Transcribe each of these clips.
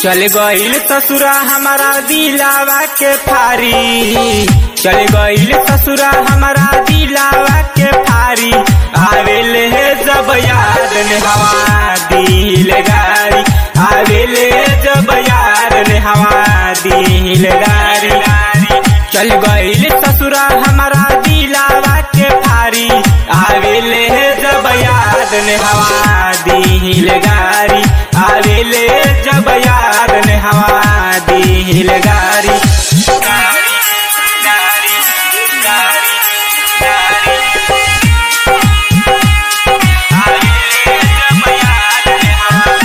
चल गईल ससुरा हमारा दिलावा के फारी चल गईल ससुरा हमारा दिलावा के फारी आवेले है जब याद ने हवा दिल गारी आवेले जब याद ने हवा दिल गारी चल गईल ससुरा हमारा दिलावा के फारी आवेले है जब याद ने हवा दिल गारी आवेले जब याद ने हवा दिल गारी गारी गारी गारी गारी आवेले जब याद ने हवा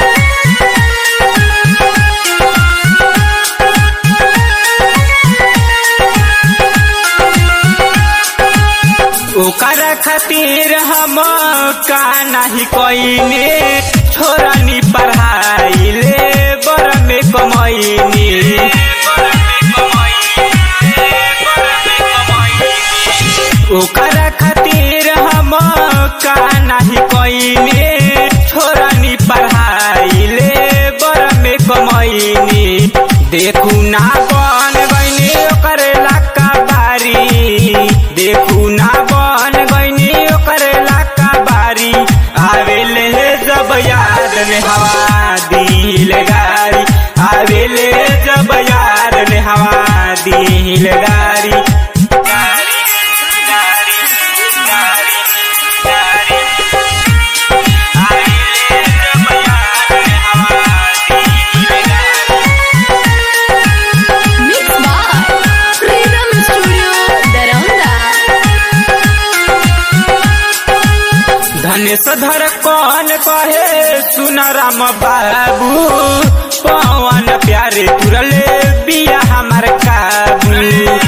ओकर खातिर हम का नहीं कईने छोरनी पढ़ाई ले बर में कमैनी ओकर खातिर हम का नहीं कईने छोरनी पढ़ाई ले बर में कमैनी देखू ना बन गईनी ओकर लाका बारी देखू ना बन गईनी ओकर लाका बारी आवेले जब याद ने हवा दिल गारी आवेले जब याद ने हवा दिल गारी गारी गारी गारी गारी आवेले जब याद ने हवा दिल गारी Mix by Freedom Studio, Daranda. धनेश धर कौन कहे सुन राम बाबू पवन प्यारे तुरले बिया हमार काबू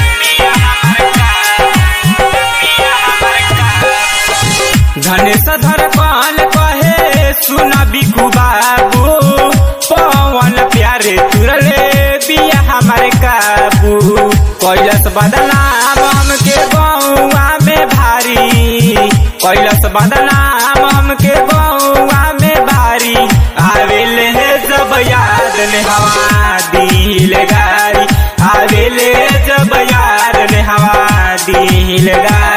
धनेश धर कौन कहे सुन बिकू बाबू पवन प्यारे तुरले बिया हमारे काबू कैलस बदनाम हमके गौआ में भारी कैलस बदनाम हमके गौआ में भारी आवेले है जब याद ने हवा दिल गारी आवेले जब याद ने हवा दिल गारी